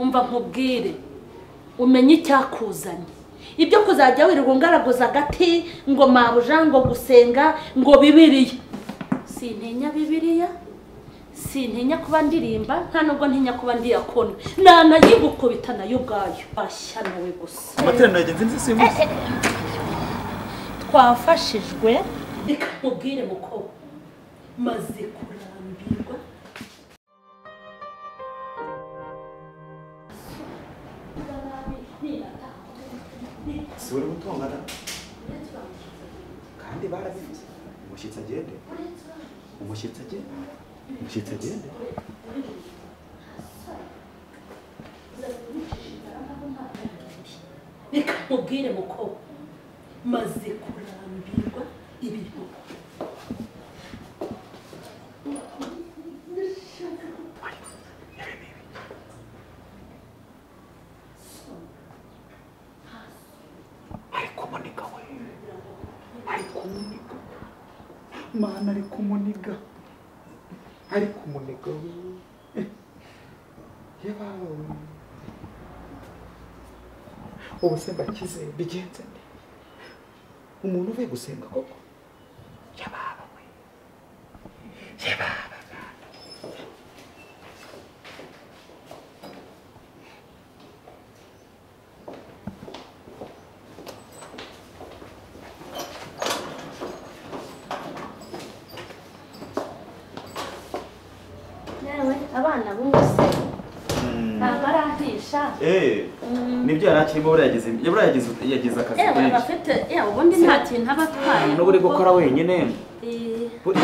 umva nkubwire umenye icyakuzanye ibyo kuzajya wirirwa ungaraguza agati ngo mabuja ngo gusenga ngo bibiriya sintinya bibiriya sintinya kuba ndirimba nta nubwo ntinya kuba ndiyakona nanayigukubita nayo ubwayo barashyanawe gusa amaterano yagenze nzi simbuze twafashijwe reka nkubwire mukobwa maze kurambirwa si uri gutongana kandi barabivuze umushyitsi agende umushyitsi agende umushyitsi agende reka nkubwire mukobwa maze kurambirwa ibintu ariko umunika we ariko umunika mana ariko umunika ariko umunika we yebawe ubu se mbakize bigenze nde umuntu uvuye gusenga koko yebawe we yebawe yewe abana bose ntabwo arahisha Eh, nibyo yari akirimo buriya yagize buriya yagize yagize akazi yewe kenshi abafite yewe ubundi nta kintu aba atwaye n'ubu uri gukora wenyine Eh, buri-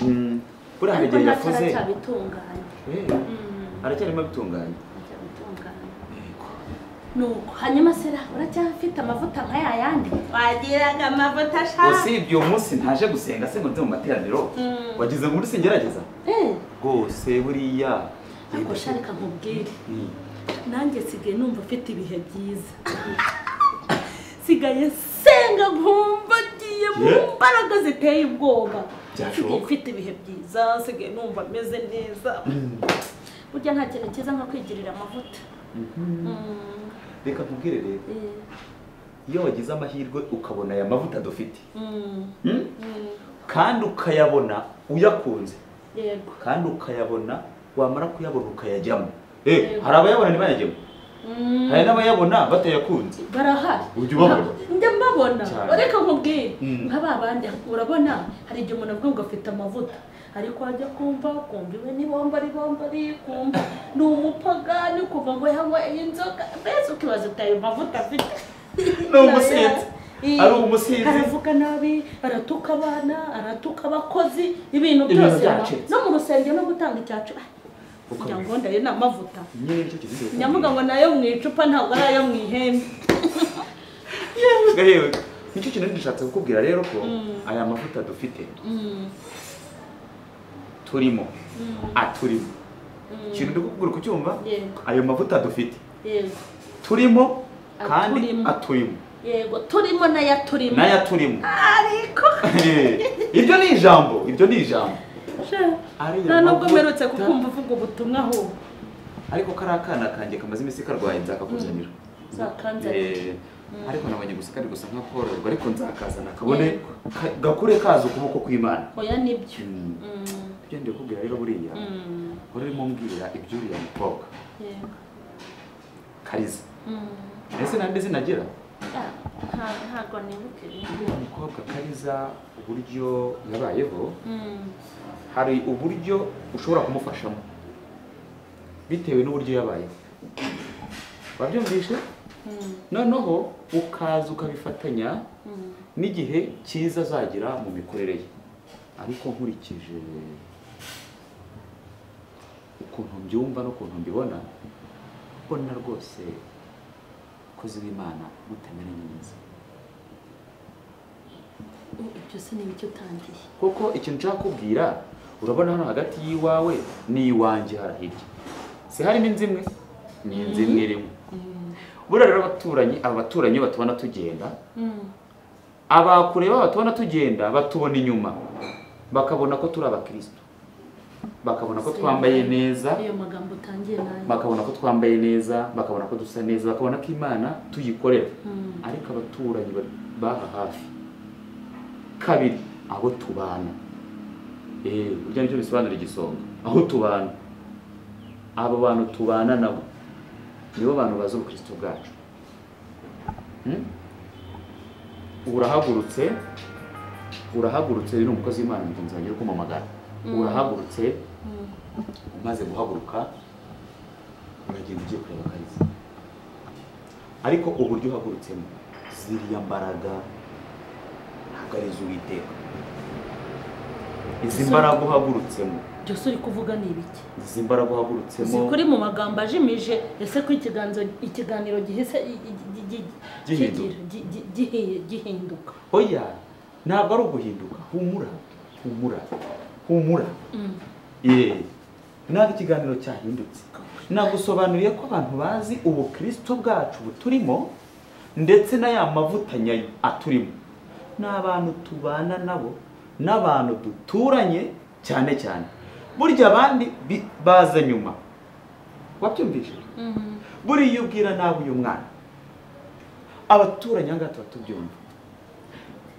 Mm, buriya hari ariko igihe nta yafuze cyaracyabitunganya Eh, aracyarimo abitunganya cyabitunganya Yego. nuko hanyuma sera uracyafite amavuta nka ya yandi wagiraga amavuta ashaka usibye uyu munsi ntaje gusenga se ngo nze mu materaniro Mm. wagize ngo uri singerageza Eh, rwose buriya ariko sharika nkubwire nanjye nsigaye numva afite ibihe byiza sigaye senga nkumva agiye mu Yeah. mbaraga ziteye ubwoba Byashoboka. Nsigaye mfite ibihe byiza nsigaye numva ameze neza burya nta kintu cyiza nko kwigirira amavuta Mm, reka nkubwire rero eh, iyo wagize amahirwe ukabona aya mavuta dufite mm, mm, mm, kandi ukayabona uyakunze yego kandi ukayabona wamara kuyabona ukayajyamo Eh, Yego. hari abayabona ntibayajyemo Mm, hari n'abayabona batayakunze barahari Ujya ubabona? njya mbabona Cyane. reka nkubwire Mm. nka ba bandi urabona hari igihe umuntu avuga ngo afite amavuta ariko wajya kumva kumva iwe ni bomba ari bomba ari kumva ni umupagani kuva ngo yanyweye inzoga mbese ukibaza uti ayo mavuta afite Ni umusinzi. Iya. Ari umusinzi. aravuga nabi aratuka abana aratuka abakozi ibintu Ibintu byose byacitse. no mu rusengero no gutanga icyacu ah, kugira ngo ndaye ni amavuta nyine nicyo kizi cyo nyamuga ngo ni ayo mu icupa ntabwo ari ayo mu ihembe kubwira. Yewe, nicyo kintu ndashatse kukubwira rero ko Mm. aya mavuta dufite Mm, turimo mm, aturimo mm. ikintu ndi kukubwira kucyumva Yego, ayo mavuta dufite yego, turimo kandi Aturimo. aturimo yego turimo n'ayaturimo n'ayaturimo ariko iryo ni ijambo iryo ni ijambo Ariya nta nubwo mavuta. mperutse kukumva uvuga ubutumwa ahubwo ariko kariya kana kanjye kamaze iminsi karwaye nzakakuzanira zakanze Eh, ariko nabonye gusa kari gusa nk'akoroherwa ariko nzakazana kabone ka- gakure kaza ukuboko kw'imana oya nibyo Mm. Mm, ibyo ndi kubwira rero buriya mm, wari urimo mbwira iby'uriya mukobwa yego, kariza mm. ese nande zinagira Ah, nta- ntabwo nibuka ibintu. uriya mukobwa kariza uburyo yabayeho Mm, hari uburyo ushobora kumufashamo bitewe n'uburyo yabayeho wabyumvishe mm, noneho ukaza ukabifatanya mm. n'igihe cyiza azagira mu mikorere ye ariko nkurikije ukuntu mbyumva n'ukuntu mbibona mbona rwose kozi w'imana mutamenanye neza Oh, ibyo se ni ibyo utangiye kuko ikintu nshaka kubwira urabona hano hagati y'iwawe n'iwanjye harahirya si harimo inzu imwe ni inzu imwe irimo Mm, buriya rero abaturanyi aba baturanyi iyo batubona tugenda mm, abakureba batubona tugenda batubona inyuma bakabona ko turi abakristo bakabona ko twambaye neza ayo magambo utangiye nayo bakabona ko twambaye neza bakabona ko dusa neza bakabona ko imana tuyikorera Mm. ariko abaturanyi ba- b'aha hafi kabiri abo tubana Eh, burya nicyo bisobanura igisonga aho tubana abo bantu tubana nabo nibo bantu bazi ubukristo bwacu Hmm? urahagurutse urahagurutse rero umukozi w'imana mugenzi wanjye uri kumamagara urahagurutse umaze guhaguruka uragenda ugiye kureba akazi ariko uburyo uhagurutsemo ziriya mbaraga ntabwo ari iz'uwiteka izi Izo- mbaraga uhagurutsemo byose uri kuvuga ni ibiki izi mbaraga uhagurutsemo zikuri mu magambo ajimije ese ko ikiganzo ikiganiro gihise i- i- gi- gi- Gihinduka. kigira- gi- gi- gihi- gihinduka oya ntabwo ari uguhinduka humura humura humura Mm. Yee. ntabwo ikiganiro cyahindutse nagusobanuriye ko abantu bazi ubukristo bwacu buturimo ndetse na ya mavuta nyayo aturimo ni abantu tubana nabo n'abantu duturanye cyane cyane burya abandi bi- baza nyuma wabyumvise Mm. buriya iyo ubwira nawe uyu mwana abaturanyi ahangaha tuba tubyumva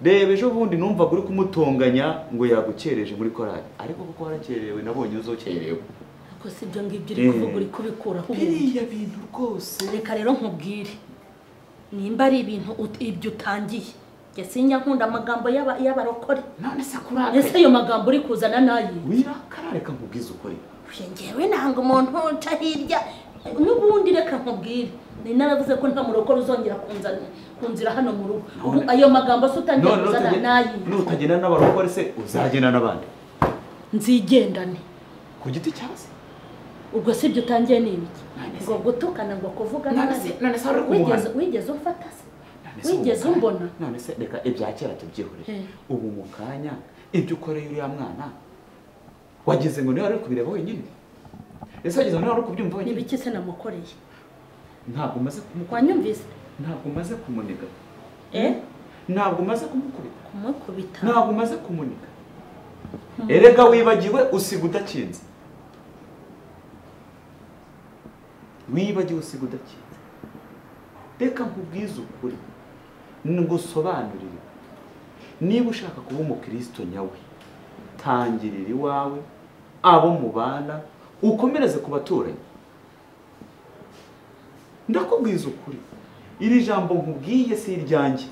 reba ejo bundi numvaga uri kumutonganya ngo yagukereje muri korari ariko kuko warakerewe nabonye uzokerewe ariko si ibyo ngibyo uri kuvuga uri kubikuraho ubundi. biriya bintu rwose reka rero nkubwire nimba ari ibintu ut- ibyo utangiye yasinya nkunda amagambo y'aba- y'abarokore none se ese akurakare ayo magambo uri kuzana nayo wirakara reka nkubwize ukore ngewe nanga umuntu nca hirya n'ubundi reka nkubwire ni naravuze ko nta murokore uzongera kunzana kunzira hano mu rugo None- ubu ayo magambo se utangiye None kuzana nutagen- nayo nutagenda n'abarokore se uzagenda n'abandi nzigendane ku giti cyawe se ubwo si ibyo utangiye ni ibiki None se- ngo gutukana ngo kuvuga none nabi se none se wari wigeze kumuhana wigeze umfata se None se wigeze ubu mu umbona? kanya- none se reka ibya kera tubyihorere Eh. ubu mu kanya ibyo ukoreye uriya mwana wageze ngo niwe wari uri kubireba wenyine ese wageze ngo niwe wari uri kubyumva ni wenyine ibiki se namukoreye ntabwo umaze kumukubita wanyumvise ntabwo umaze kumuniga eh ntabwo umaze kumukubita kumukubita ntabwo umaze kumuniga erega wibagiwe usiga udakinze wibagiwe usiga udakinze reka nkubwize ukuri ngusobanurire niba ushaka kuba umukristo nyawe tangirira iwawe abo mubana ukomereze ku baturanyi ndakubwiza ukuri iri jambo nkubwiye si iryanjye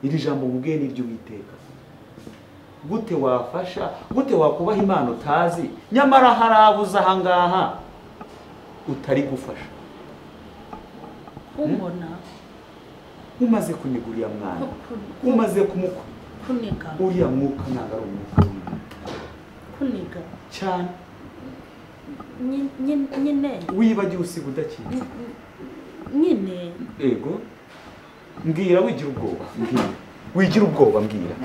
iri jambo nkubwiye ni iry'uwiteka gute wafasha gute wakubaha imana utazi nyamara hari abo uzi ahangaha utari gufasha kumbona umaze kuniga uriya mwana ku- ku- umaze kumukwa kuniga uriya mwuka ntabwo ari umwuka w'Imana. kuniga cyane Nyi- nyi- nyine wibagiwe usiga udakira nyine ego mbwira wigira ubwoba mbwira wigira ubwoba mbwira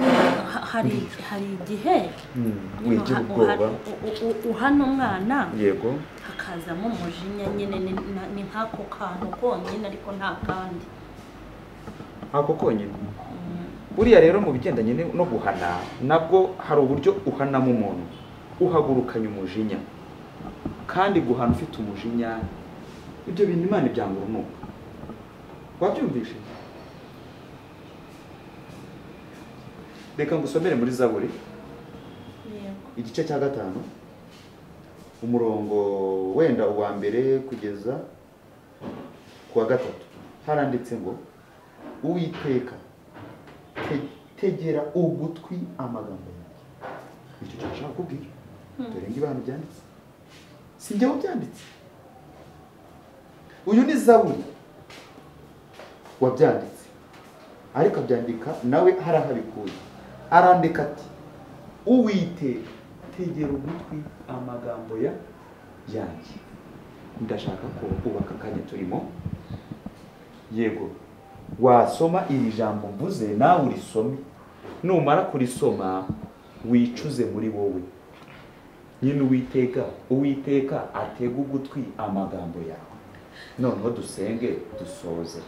ha- hari hari igihe Mm, nyine wigira uha- ubwoba uha- u- u- uhana umwana yego hakazamo umujinya nyine ni- na- ni nk'ako kantu konyine ariko nta kandi ako konyine buriya rero mu bigendanye ni- no guhana nabwo hari uburyo uhanamo umuntu uhagurukanya umujinya kandi guhana ufite umujinya ibyo bintu imana ibyanga urunuka wabyumvishe reka ngusomere muri zaburi yego igice cya gatanu umurongo wenda uwa mbere kugeza ku wa gatatu haranditse ngo uwiteka te- tegera ugutwi amagambo yanjye nicyo cyo nshaka kubwira dore ngo ibintu byanditse si njyewe byanditse uyu ni zaburi wabyanditse ariko abyandika nawe harahabikuye arandika ati uwiteka tegera ugutwi amagambo ya yanjye ndashaka ko ubu aka kanya turimo yego wasoma iri jambo mvuze nawe urisome numara kurisoma wicuze muri wowe nyine uwiteka uwiteka atega ugutwi amagambo yawe noneho dusenge dusoze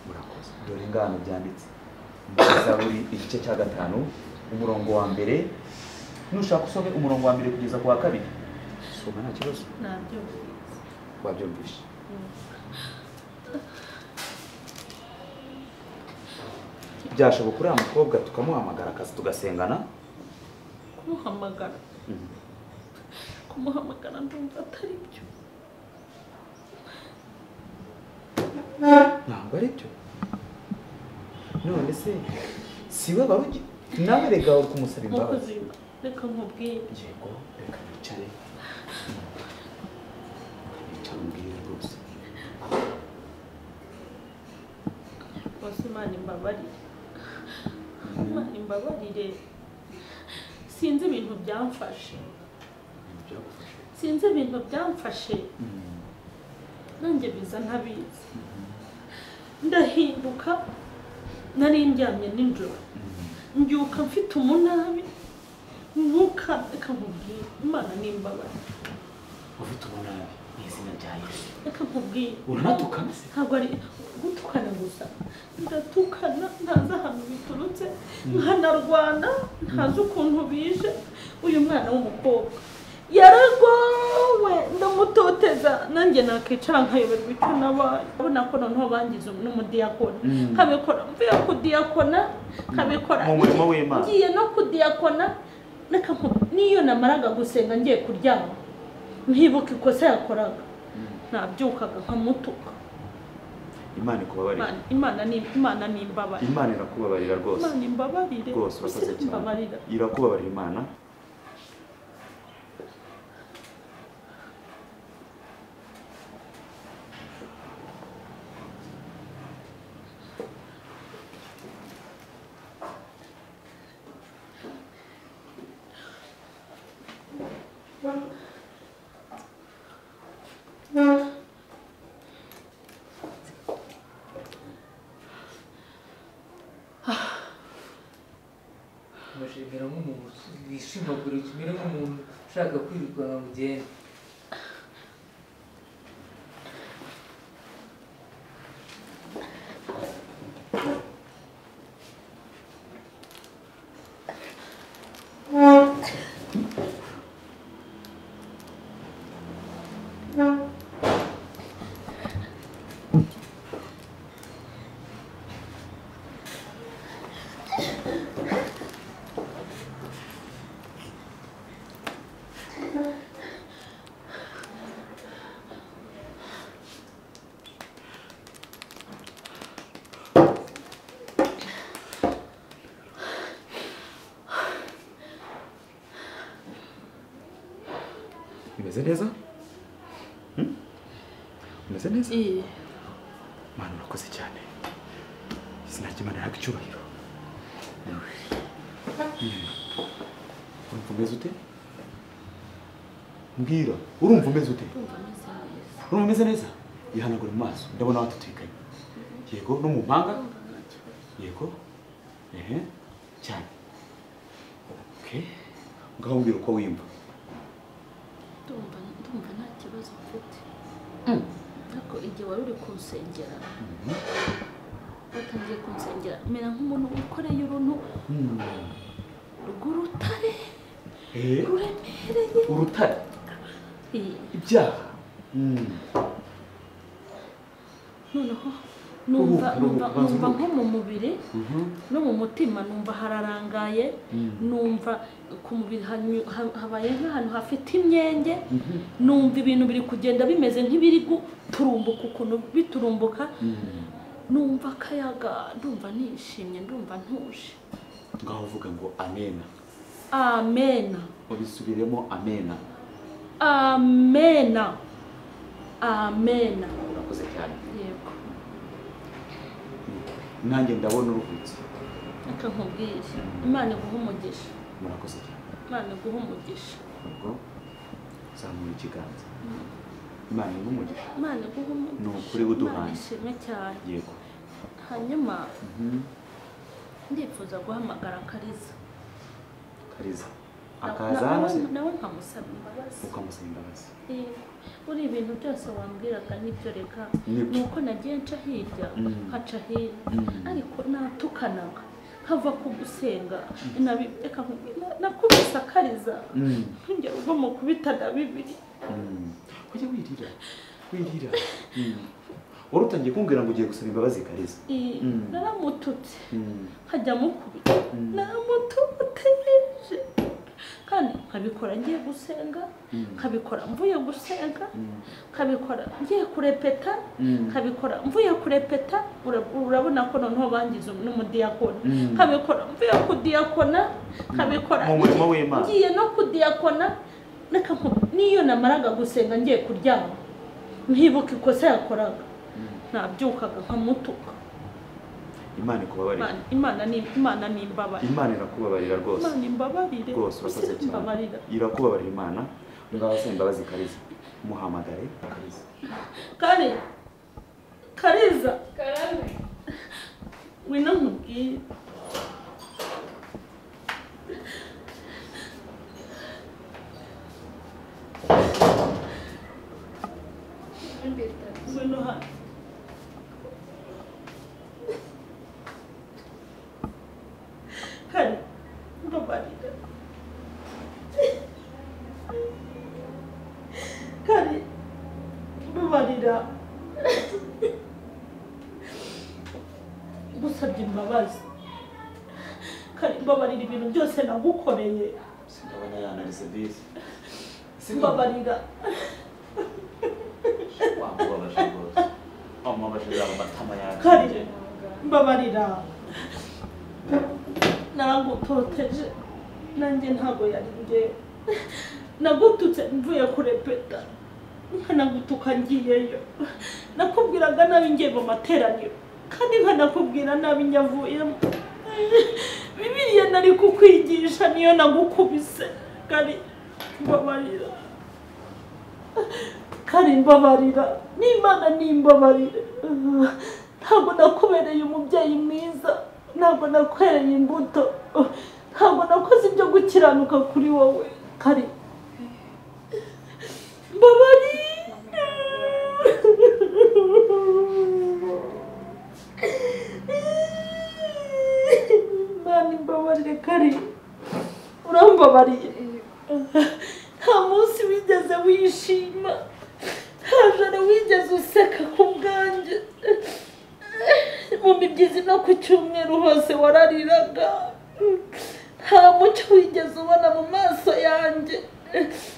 murakoze dore ngano byanditse muri zaburi igice cya gatanu umurongo wa mbere nushaka usome umurongo wa mbere kugeza ku wa kabiri soma nta kibazo nabyumvise wabyumvishe byashoboka uriya mukobwa tukamuhamagara akazi tugasengana kumuhamagara kumuhamagara ndumva atari byo ntabwo ari byo none se si we barugi nawe rega uri kumusaba imbabazi mukozi reka nkubwire yego reka nicare nicare umbwire rwose bose imana imbabarire imana imbabarire sinzi ibintu byamfashe byagufashe sinzi ibintu byamfashe nanjye biza ntabizi ndahinduka nari ndyamye nijoro mbyuka mfite umunabi mwuka reka nkubwire imana nimbabazi ufite ubunabi mu izina rya yesu reka nkubwire uranatukana se ntabwo ari gutukana gusa ndatukana ntazi ahantu biturutse nkanarwana ntazi ukuntu bije uyu mwana w'umukobwa yaragowe ndamutoteza nanjye nakicara nkayoberwa icyo nabaye urabona ko noneho bangize n'umudiyakona Mm. nkabikora mvuye kudiyakona nkabikora Mu murimo w'Imana. ngiye no kudiyakona reka nku- n'iyo namaraga gusenga ngiye kuryama nkibuka ikosa yakoraga nabyukaga nkamutuka imana ikubabarire Imana- imana ni imana ni imbabare imana irakubabarira rwose imana imbabarire rwose urakoze Ese cyane imbabarira irakubabarira imana Amashuri amera nk'umuntu wishimagura kimera nk'umuntu ushaka kwirukana mugende imeze neza Hmm? umeze neza Iyi, imana urakoze cyane izina ry'imana ihabwa icyubahiro Hmm. urumva umeze ute mbwira urumva umeze ute ndumva meze neza urumva umeze neza yihanagura mu maso ndabona watutikanye yego no mu mpanga yego ehe cyane okay ngaho mbwira uko wimva ndumva ndumva nta kibazo mfite ariko igihe wari uri kunsengera watangiye kunsengera mera nk'umuntu wikoreye uruntu Hmm. rw'urutare Eh, ruremereye urutare Iyi, ibyaha Hmm. noneho numva Ruhuka, numva ruhuka, banza numva uruhuke. nko mu mubiri Mhm. no mu mutima numva hararangaye Mm. numva ku mubiri hanyu- ha- habaye nk'ahantu hafite imyenge Mhm. numva ibintu biri kugenda bimeze nk'ibiri guturumbuka ukuntu biturumbuka Hmm. numva akayaga ndumva nishimye ndumva ntuje ngaho uvuga ngo amena amena ubisubiremo amena amena amena urakoze cyane yego nanjye ndabona uruhutse reka nkubwire imana iguha umugisha murakoze cyane imana iguha umugisha ubwo zamura ikiganza imana iha umugisha imana iguha umugisha Ni ukuri buduhaye. Imana ishimwe cyane yego hanyuma Mhm. ndifuza guhamagara kariza kariza Na- akaza na- hano se nawe- nawe nkamusaba imbabazi ukamusaba imbabazi Yego. buri ibintu byose wambwiraga nibyo reka Nibyo. ni uko nagiye nca hirya Mm. nkaca hino Mm. ariko natukanaga nkava ku gusenga nabi- reka nkubwire, na- nakubise akariza Mm. ntugere ubwo mukubita na bibiri Mm. Ujye wirira wirira Mm. wari utangiye kumbwira ngo ugiye gusaba imbabazi kariza Eh, Mm. naramututse Mm. nkajya mukubita Mm. namututeje kandi nkabikora ngiye gusenga Mm. nkabikora mvuye gusenga Mm. nkabikora ngiye kurepeta Mm. nkabikora mvuye kurepeta ura- urabona ko noneho bangize n'umudiyakona Mm. nkabikora mvuye kudiyakona nkabikora Mu murimo w'Imana. ngiye no kudiyakona reka nku- n'iyo namaraga gusenga ngiye kuryama nkibuka ikosa yakoraga nabyukaga nkamutuka imana ikubabarire Imana- imana ni imana ni imbabare imana irakubabarira rwose imana imbabarire rwose urakoze Ese cyane imbabarira irakubabarira imana ngaho saba imbabazi kariza muhamagare kariza kare kariza karame wino nkubwire wino hano kare mbabarira kare mbabarira gusabye imbabazi kare mbabarira ibintu byose nagukoreye sindabona yanarize bisi mbabarira wamubabaje rwose wamubabaje yaba amatama kare mbabarira naragutoteje nanjye ntabwo yari ngewe nagututse mvuye kurepeta nkanagutuka ngiyeyo nakubwiraga nabi ngiye mu materaniro kandi nkanakubwira nabi nyavuyemo bibiriya nari kukwigisha niyo nagukubise kari mbabarira kari mbabarira n'imana nimbabarire ntabwo nakubereye umubyeyi mwiza ntabwo nakwereye imbuto ntabwo nakoze ibyo gukiranuka kuri wowe kari mbabarire imana imbabarire kari urambabariye nta munsi wigeze wishima nta joro wigeze useka ku bwanjye mu mibyizi no ku cyumweru hose warariraga nta mucyo wigeze ubona mu maso yanjye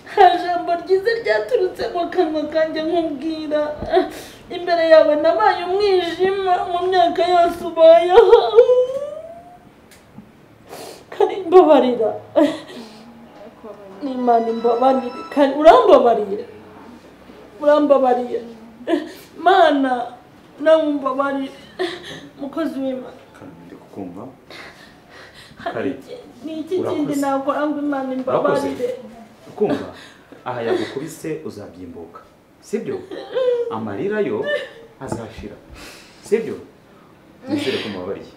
nta jambo ryiza ryaturutse mu kanwa kanjye nkubwira imbere yawe nabaye umwijima mu myaka yose ubayeho kari mbabarira n'imana imbabarire kare urambabariye urambabariye mana nawe umbabarire mukozi w'imana ndi kukumva hari Kare, iki- ni iki urakoze. kindi nakora ngo imana imbabarire ukumva aha yagukubise uzabyimbuka sibyo amarira yo azashira sibyo nizere ko umubabariye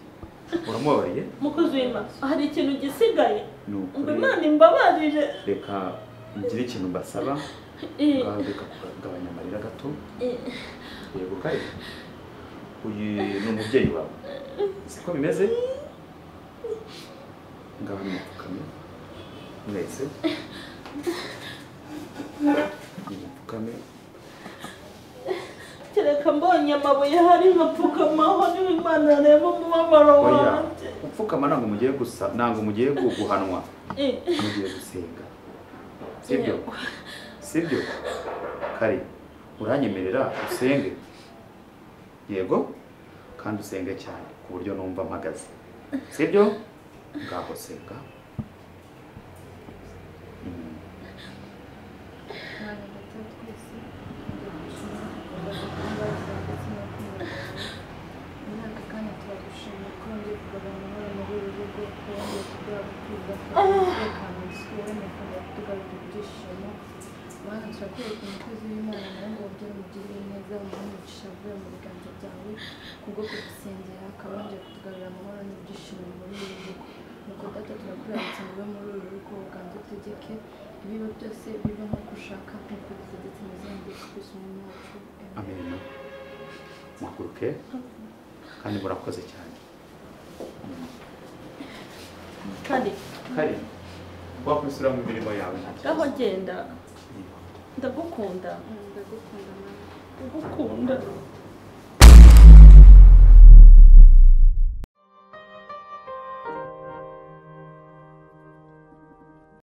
uramubabariye mukozi w'imana hari ikintu gisigaye ni ngo ukuri imana imbabarire reka ngire ikintu mbasaba Eh, ngaho reka kugabanya amarira gato eh, yego kare uyu ni umubyeyi wawe siko bimeze ngaho nimupfukame mwese nimupfukame kereka mbonye amabuye hari nkapfukamaho niba imana yareba umubabaro oya wanjye upfukama ntabwo mugiye gusa ntabwo mugiye gu- guhanwa Eh, mugiye gusenga sibyo sibyo kare uranyemerera usenge yego kandi usenge cyane ku buryo numva mpagaze sibyo ngaho senga Mm. kubwo kudusengera akabanje kutugarura amahoro n'ibyishimo muri uru rugo nuko data turakuramutse ngo ube muri uru rugo uganze utegeke ibiba byose biba nk'uko ushaka nk'uko ubitegetse mu izina rya Yesu umuntu wacu amen amenyo muhaguruke kandi murakoze cyane kare kare wakwisura mu mirimo yawe nta kibazo. aho genda ndagukunda ndagukunda mama ndagukunda